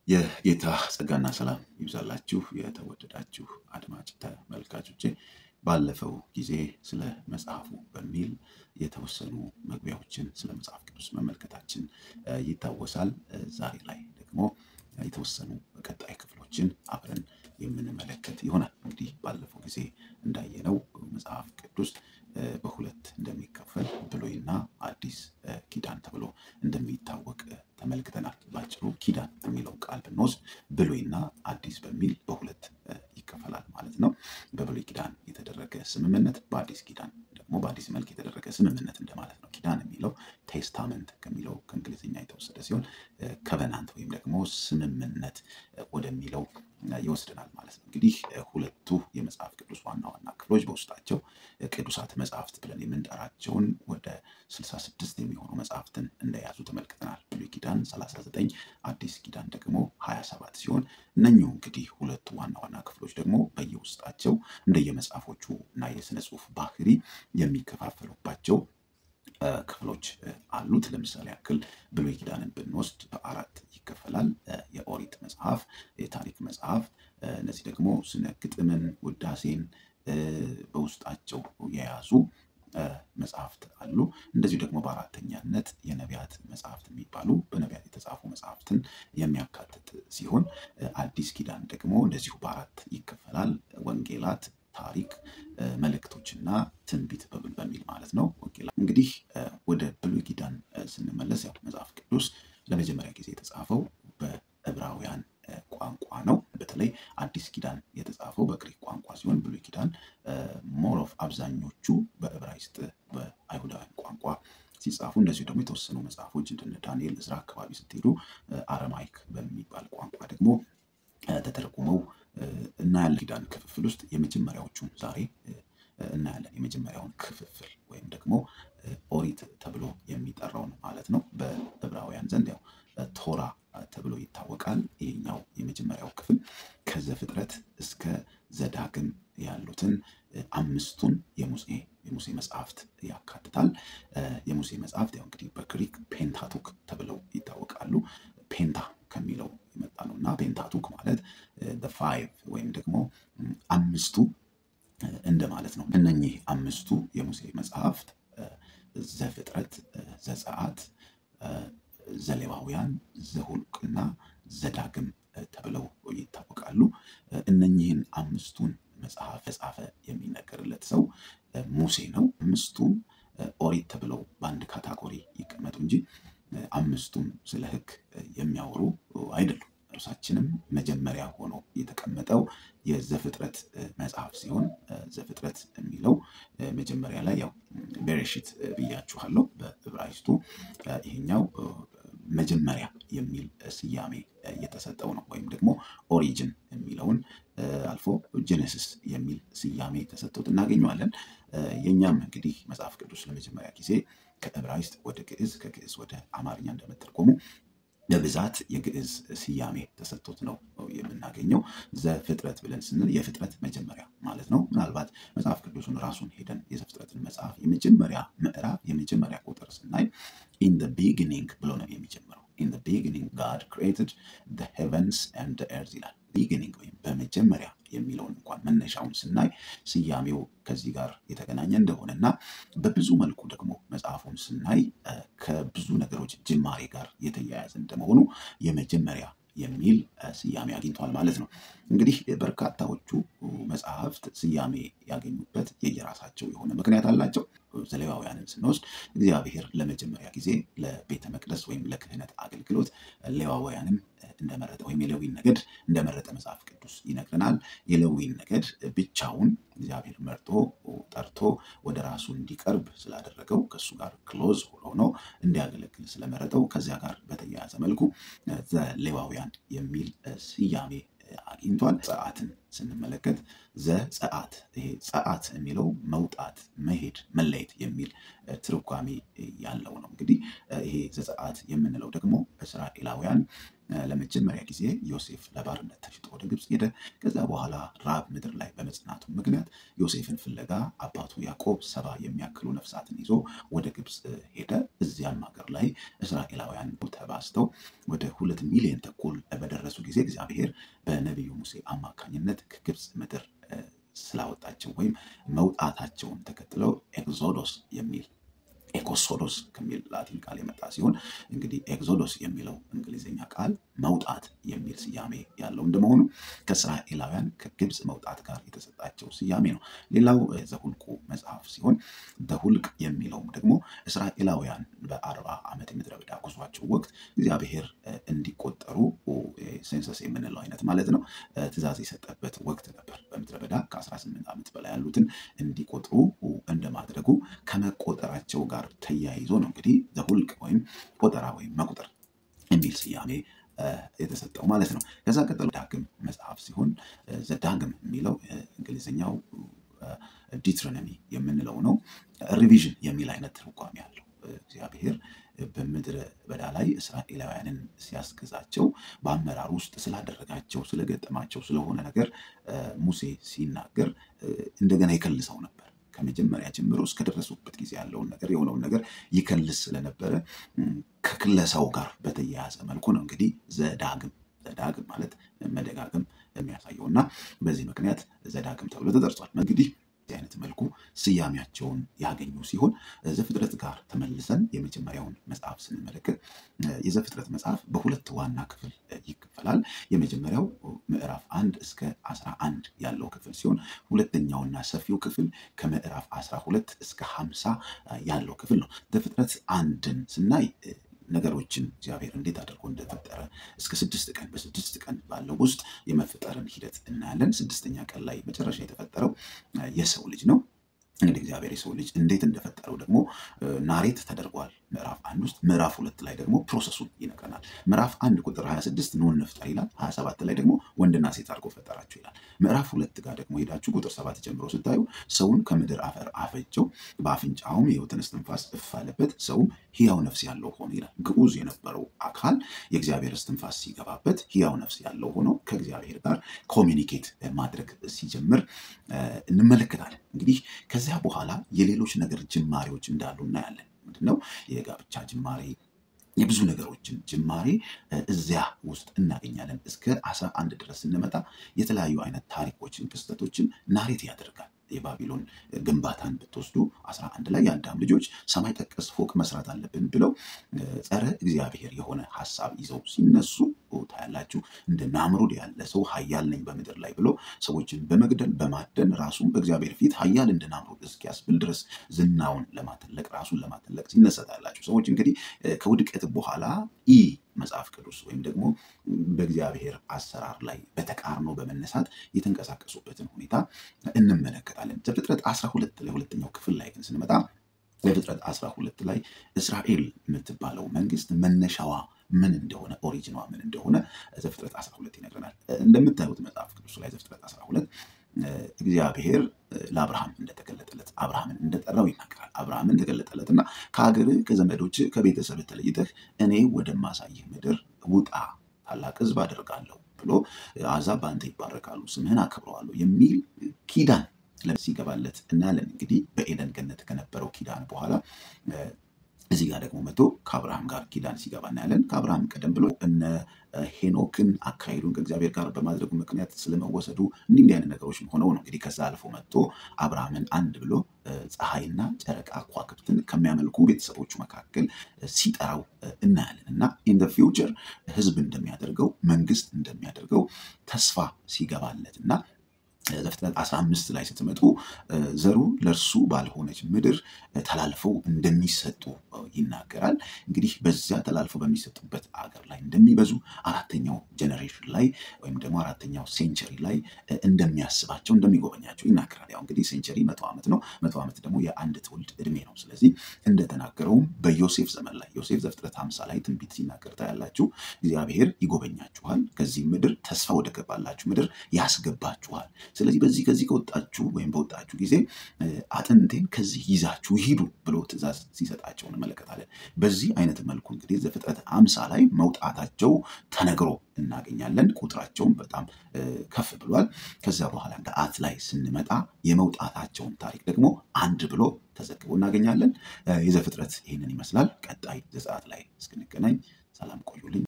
የጌታ ጸጋና ሰላም ይብዛላችሁ የተወደዳችሁ አድማጭ ተመልካቾቼ። ባለፈው ጊዜ ስለ መጽሐፉ በሚል የተወሰኑ መግቢያዎችን ስለ መጽሐፍ ቅዱስ መመልከታችን እ ይታወሳል። እ ዛሬ ላይ ደግሞ የተወሰኑ ቀጣይ ክፍሎችን አብረን የምንመለከት ይሆናል። እንግዲህ ባለፈው ጊዜ እንዳየነው መጽሐፍ ቅዱስ እ በሁለት እንደሚከፈል ብሉይና አዲስ እ ኪዳን ተብሎ እንደሚታወቅ እ ተመልክተናል። ባጭሩ ኪዳን የሚለው ቃል ብንወስድ ብሉይና አዲስ በሚል በሁለት እ ይከፈላል ማለት ነው። በብሉይ ኪዳን የተደረገ ስምምነት፣ በአዲስ ኪዳን ደግሞ በአዲስ መልክ የተደረገ ስምምነት እንደማለት ነው። ኪዳን የሚለው ቴስታመንት ከሚለው ከእንግሊዝኛ የተወሰደ ሲሆን ከቨናንት ወይም ደግሞ ስምምነት እ ወደሚለው እ ይወስደናል ማለት ነው። እንግዲህ እ ሁለቱ የመጽሐፍ ቅዱስ ዋና ዋና ክፍሎች በውስጣቸው እ ቅዱሳት መጽሐፍት ብለን የምንጠራቸውን ወደ 66 የሚሆኑ መጽሐፍትን እንደያዙ ተመልክተናል። ብሉይ ኪዳን 39 አዲስ ኪዳን ደግሞ 27 ሲሆን እነኚሁ እንግዲህ ሁለቱ ዋና ዋና ክፍሎች ደግሞ በየውስጣቸው እንደየመጽሐፎቹ እና የስነ ጽሁፍ ባህሪ የሚከፋፈሉባቸው እ ክፍሎች እ አሉት። ለምሳሌ ያክል ብሉይ ኪዳንን ብንወስድ በአራት ይከፈላል። እ የኦሪት መጽሐፍ፣ የታሪክ መጽሐፍ፣ እ እነዚህ ደግሞ ስነ ግጥምን፣ ውዳሴን እ በውስጣቸው የያዙ እ መጽሐፍት አሉ። እንደዚሁ ደግሞ በአራተኛነት የነቢያት መጽሐፍት የሚባሉ በነቢያት የተጻፉ መጽሐፍትን የሚያካትት ሲሆን እ አዲስ ኪዳን ደግሞ እንደዚሁ በአራት ይከፈላል። ወንጌላት፣ ታሪክ፣ እ መልእክቶችና ትንቢት በብል በሚል ማለት ነው። ወንጌላት እንግዲህ እ ወደ ብሉይ ኪዳን እ ስንመለስ ያው መጽሐፍ ቅዱስ ለመጀመሪያ ጊዜ የተጻፈው በዕብራውያን እ ቋንቋ ነው። በተለይ አዲስ ኪዳን የተጻፈው በግሪክ ቋንቋ ሲሆን ብሉይ ኪዳን ሞር ኦፍ አብዛኞቹ በዕብራይስጥ በአይሁዳውያን ቋንቋ ሲጻፉ እንደዚሁ ደግሞ የተወሰኑ መጽሐፎች እንደነ ዳንኤል፣ እዝራ አካባቢ ስትሄዱ እ አረማይክ በሚባል ቋንቋ ደግሞ እ ተተርጉመው እ እናያለን። ኪዳን ክፍፍል ውስጥ የመጀመሪያዎቹን ዛሬ እ እናያለን። የመጀመሪያውን ክፍፍል ወይም ደግሞ እ ኦሪት ተብሎ የሚጠራውን ማለት ነው። በዕብራውያን ዘንድ ያው ቶራ ተብሎ ይታወቃል። ይሄኛው የመጀመሪያው ክፍል ከዘፍጥረት እስከ ዘዳግም ያሉትን እ አምስቱን የሙሴ የሙሴ መጽሐፍት ያካትታል። እ የሙሴ መጽሐፍት ያው እንግዲህ በግሪክ ፔንታቱክ ተብለው ይታወቃሉ። ፔንታ ከሚለው የመጣ ነው እና ፔንታቱክ ማለት ፋይቭ ወይም ደግሞ አምስቱ እ እንደማለት ነው። እነኚህ አምስቱ የሙሴ መጽሐፍት እ ዘፍጥረት፣ እ ዘጸአት፣ እ ዘሌዋውያን፣ ዘሁልቅና ዘዳግም እ ተብለው ይታወቃሉ። እ እነኚህን አምስቱን መጽሐፍ የጻፈ የሚነገርለት ሰው እ ሙሴ ነው። አምስቱም እ ኦሪት ተብለው በአንድ ካታጎሪ ይቀመጡ እንጂ እ አምስቱም ስለ ሕግ እ የሚያወሩ አይደሉም። እርሳችንም መጀመሪያ ሆኖ የተቀመጠው የዘፍጥረት እ መጽሐፍ ሲሆን እ ዘፍጥረት የሚለው እ መጀመሪያ ላይ ያው ቤሬሽት እ ብያችኋለሁ በዕብራይስጡ እ ይሄኛው እ መጀመሪያ የሚል ስያሜ እ የተሰጠው ነው። ወይም ደግሞ ኦሪጅን የሚለውን እ አልፎ ጄኔሲስ የሚል ስያሜ ተሰጥቶት እናገኘዋለን። እ የእኛም እንግዲህ መጽሐፍ ቅዱስ ለመጀመሪያ ጊዜ ከዕብራይስጥ ወደ ግዕዝ ከግዕዝ ወደ አማርኛ እንደመተርጎሙ በብዛት የግዕዝ ስያሜ ተሰጥቶት ነው የምናገኘው። ዘፍጥረት ብለን ስንል የፍጥረት መጀመሪያ ማለት ነው። ምናልባት መጽሐፍ ቅዱሱን ራሱን ሄደን የዘፍጥረትን መጽሐፍ የመጀመሪያ ምዕራፍ የመጀመሪያ ቁጥር ስናይ ኢን ዘ ቢጊኒንግ ብሎ ነው የሚጀምረው። ኢን ዘ ቢጊኒንግ ጋድ ክሪኤትድ ዘ ሄቨንስ ኤንድ ኤርዝ ይላል። ቢጊኒንግ ወይም በመጀመሪያ የሚለውን እንኳን መነሻውን ስናይ ስያሜው ከዚህ ጋር የተገናኘ እንደሆነ እና በብዙ መልኩ ደግሞ መጽሐፉን ስናይ እ ከብዙ ነገሮች ጅማሬ ጋር የተያያዘ እንደመሆኑ የመጀመሪያ የሚል እ ስያሜ አግኝቷል ማለት ነው። እንግዲህ በርካታዎቹ መጽሐፍት ስያሜ ያገኙበት የየራሳቸው የሆነ ምክንያት አላቸው። ዘሌዋውያንን ስንወስድ እግዚአብሔር ለመጀመሪያ ጊዜ ለቤተ መቅደስ ወይም ለክህነት አገልግሎት ሌዋውያንን እንደመረጠ ወይም የሌዊን ነገድ እንደመረጠ መጽሐፍ ቅዱስ ይነግረናል። የሌዊን ነገድ ብቻውን እግዚአብሔር መርጦ ጠርቶ ወደ ራሱ እንዲቀርብ ስላደረገው ከእሱ ጋር ክሎዝ ሆኖ እንዲያገለግል ስለመረጠው ከዚያ ጋር በተያያዘ መልኩ ዘሌዋውያን የሚል ስያሜ አግኝቷል። ጸአትን ስንመለከት ዘጸአት ይሄ ጸአት የሚለው መውጣት፣ መሄድ፣ መለየት የሚል ትርጓሜ ያለው ነው። እንግዲህ ይሄ ዘጸአት የምንለው ደግሞ እስራኤላውያን ለመጀመሪያ ጊዜ ዮሴፍ ለባርነት ተሽጦ ወደ ግብፅ ሄደ። ከዛ በኋላ ራብ ምድር ላይ በመጽናቱ ምክንያት ዮሴፍን ፍለጋ አባቱ ያዕቆብ ሰባ የሚያክሉ ነፍሳትን ይዞ ወደ ግብፅ ሄደ። እዚያም ሀገር ላይ እስራኤላውያን ተባዝተው ወደ ሁለት ሚሊዮን ተኩል በደረሱ በደረሱ ጊዜ እግዚአብሔር በነቢዩ ሙሴ አማካኝነት ከግብፅ ምድር ስላወጣቸው ወይም መውጣታቸውን ተከትለው ኤግዞዶስ የሚል ኤኮሶዶስ ከሚል ላቲን ቃል የመጣ ሲሆን እንግዲህ ኤግዞዶስ የሚለው እንግሊዝኛ ቃል መውጣት የሚል ስያሜ ያለው እንደመሆኑ ከእስራኤላውያን ከግብፅ መውጣት ጋር የተሰጣቸው ስያሜ ነው። ሌላው ዘሁልቁ መጽሐፍ ሲሆን ዘሁልቅ የሚለውም ደግሞ እስራኤላውያን በአርባ ዓመት የምድረ በዳ ጉዟቸው ወቅት እግዚአብሔር እንዲቆጠሩ ሴንሰስ የምንለው አይነት ማለት ነው ትእዛዝ የሰጠበት ወቅት ነበር። በምድረ በዳ ከ18 ዓመት በላይ ያሉትን እንዲቆጥሩ እንደማድረጉ ከመቆጠራቸው ጋር ተያይዞ ነው እንግዲህ ዘሁልቅ ወይም ቆጠራ ወይም መቁጠር የሚል ስያሜ የተሰጠው ማለት ነው። ከዛ ቀጥሎ ዳግም መጽሐፍ ሲሆን ዘዳግም የሚለው እንግሊዝኛው ዲትሮኖሚ የምንለው ነው። ሪቪዥን የሚል አይነት ትርጓሜ ያለው እግዚአብሔር በምድረ በዳ ላይ እስራኤላውያንን ሲያስገዛቸው በአመራር ውስጥ ስላደረጋቸው ስለገጠማቸው ስለሆነ ነገር ሙሴ ሲናገር እንደገና ይከልሰው ነበር። ከመጀመሪያ ጀምሮ እስከደረሱበት ጊዜ ያለውን ነገር የሆነውን ነገር ይከልስ ስለነበረ ከክለሳው ጋር በተያያዘ መልኩ ነው እንግዲህ ዘዳግም ዘዳግም ማለት መደጋገም የሚያሳየው እና በዚህ ምክንያት ዘዳግም ተብሎ ተጠርጿል። እንግዲህ በዚህ አይነት መልኩ ስያሜያቸውን ያገኙ ሲሆን ዘፍጥረት ጋር ተመልሰን የመጀመሪያውን መጽሐፍ ስንመለከት የዘፍጥረት መጽሐፍ በሁለት ዋና ክፍል ይከፈላል። የመጀመሪያው ምዕራፍ አንድ እስከ አስራ አንድ ያለው ክፍል ሲሆን ሁለተኛውና ሰፊው ክፍል ከምዕራፍ አስራ ሁለት እስከ ሀምሳ ያለው ክፍል ነው። ዘፍጥረት አንድን ስናይ ነገሮችን እግዚአብሔር እንዴት አድርጎ እንደፈጠረ እስከ ስድስት ቀን በስድስት ቀን ባለው ውስጥ የመፈጠርን ሂደት እናያለን። ስድስተኛ ቀን ላይ መጨረሻ የተፈጠረው የሰው ልጅ ነው። እንግዲህ እግዚአብሔር የሰው ልጅ እንዴት እንደፈጠረው ደግሞ ናሬት ተደርጓል ምዕራፍ አንድ ውስጥ። ምዕራፍ ሁለት ላይ ደግሞ ፕሮሰሱን ይነግረናል። ምዕራፍ አንድ ቁጥር 26 ኑን እንፍጠር ይላል። 27 ላይ ደግሞ ወንድና ሴት አድርጎ ፈጠራቸው ይላል። ምዕራፍ ሁለት ጋር ደግሞ ሄዳችሁ ቁጥር ሰባት ጀምሮ ስታዩ ሰውን ከምድር አፈር አፈጀው፣ በአፍንጫውም የሕይወትን እስትንፋስ እፍ አለበት፣ ሰውም ሕያው ነፍስ ያለው ሆነ ይላል። ግዑዝ የነበረው አካል የእግዚአብሔር እስትንፋስ ሲገባበት ሕያው ነፍስ ያለው ሆኖ ከእግዚአብሔር ጋር ኮሚኒኬት ማድረግ ሲጀምር እንመለከታለን። እንግዲህ ከዚያ በኋላ የሌሎች ነገር ጅማሬዎች እንዳሉ እናያለን። ምንድነው? የጋብቻ ጅማሬ የብዙ ነገሮችን ጅማሬ እዚያ ውስጥ እናገኛለን። እስከ አስራ አንድ ድረስ ስንመጣ የተለያዩ አይነት ታሪኮችን፣ ክስተቶችን ናሬት ያደርጋል። የባቢሎን ግንባታን ብትወስዱ አስራ አንድ ላይ የአዳም ልጆች ሰማይ ጠቀስ ፎቅ መስራት አለብን ብለው ጸረ እግዚአብሔር የሆነ ሀሳብ ይዘው ሲነሱ ታያላችሁ። እንደ ናምሩድ ያለ ሰው ሀያል ነኝ በምድር ላይ ብሎ ሰዎችን በመግደል በማደን ራሱን በእግዚአብሔር ፊት ሀያል እንደ ናምሩድ እስኪያስብል ድረስ ዝናውን ለማተለቅ ራሱን ለማተለቅ ሲነሳ ታያላችሁ። ሰዎች እንግዲህ ከውድቀት በኋላ ኢ መጽሐፍ ቅዱስ ወይም ደግሞ በእግዚአብሔር አሰራር ላይ በተቃርኖ በመነሳት የተንቀሳቀሱበትን ሁኔታ እንመለከታለን። ዘፍጥረት አስራ ሁለት ላይ ሁለተኛው ክፍል ላይ ግን ስንመጣ ዘፍጥረት አስራ ሁለት ላይ እስራኤል የምትባለው መንግስት መነሻዋ ምን እንደሆነ ኦሪጂኗ ምን እንደሆነ ዘፍጥረት አስራ ሁለት ይነግረናል። እንደምታዩት መጽሐፍ ቅዱስ ላይ ዘፍጥረት አስራ ሁለት እግዚአብሔር ለአብርሃም እንደተገለጠለት አብርሃምን እንደጠራው ይናገራል። አብርሃምን ተገለጠለትና ከሀገርህ ከዘመዶች ከቤተሰብ ተለይተህ እኔ ወደማሳይህ ምድር ውጣ፣ ታላቅ ሕዝብ አደርጋለሁ ብሎ አሕዛብ በአንተ ይባረካሉ፣ ስምህን አከብረዋለሁ የሚል ኪዳን ሲገባለት እናያለን። እንግዲህ በኤደን ገነት ከነበረው ኪዳን በኋላ እዚህ ጋር ደግሞ መጥቶ ከአብርሃም ጋር ኪዳን ሲገባ እናያለን። ከአብርሃም ቀደም ብሎ እነ ሄኖክን አካሄዱን ከእግዚአብሔር ጋር በማድረጉ ምክንያት ስለመወሰዱ እንዲህ እንዲህ አይነት ነገሮች ሆነው ነው እንግዲህ ከዛ አልፎ መጥቶ አብርሃምን አንድ ብሎ ፀሐይና ጨረቃ ከዋክብትን ከሚያመልኩ ቤተሰቦቹ መካከል ሲጠራው እናያለን እና ኢን ደ ፊውቸር ህዝብ እንደሚያደርገው መንግስት እንደሚያደርገው ተስፋ ሲገባለት እና ዘፍጥረት 15 ላይ ስትመጡ ዘሩ ለእርሱ ባልሆነች ምድር ተላልፈው እንደሚሰጡ ይናገራል። እንግዲህ በዚያ ተላልፈው በሚሰጡበት አገር ላይ እንደሚበዙ አራተኛው ጀኔሬሽን ላይ ወይም ደግሞ አራተኛው ሴንቸሪ ላይ እንደሚያስባቸው እንደሚጎበኛቸው ይናገራል። ያው እንግዲህ ሴንቸሪ መቶ ዓመት ነው። መቶ ዓመት ደግሞ የአንድ ትውልድ እድሜ ነው። ስለዚህ እንደተናገረውም በዮሴፍ ዘመን ላይ ዮሴፍ ዘፍጥረት 50 ላይ ትንቢት ሲናገር ታያላችሁ። እግዚአብሔር ይጎበኛችኋል፣ ከዚህ ምድር ተስፋ ወደ ገባላችሁ ምድር ያስገባችኋል ስለዚህ በዚህ ከዚህ ከወጣችሁ ወይም በወጣችሁ ጊዜ አጥንቴን ከዚህ ይዛችሁ ሂዱ ብሎ ትእዛዝ ሲሰጣቸው እንመለከታለን። በዚህ አይነት መልኩ እንግዲህ ዘፍጥረት አምሳ ላይ መውጣታቸው ተነግሮ እናገኛለን። ቁጥራቸውን በጣም ከፍ ብሏል። ከዚያ በኋላ ገዓት ላይ ስንመጣ የመውጣታቸውን ታሪክ ደግሞ አንድ ብሎ ተዘግቦ እናገኛለን። የዘፍጥረት ይህንን ይመስላል። ቀጣይ ዘጸአት ላይ እስክንገናኝ ሰላም ቆዩልኝ።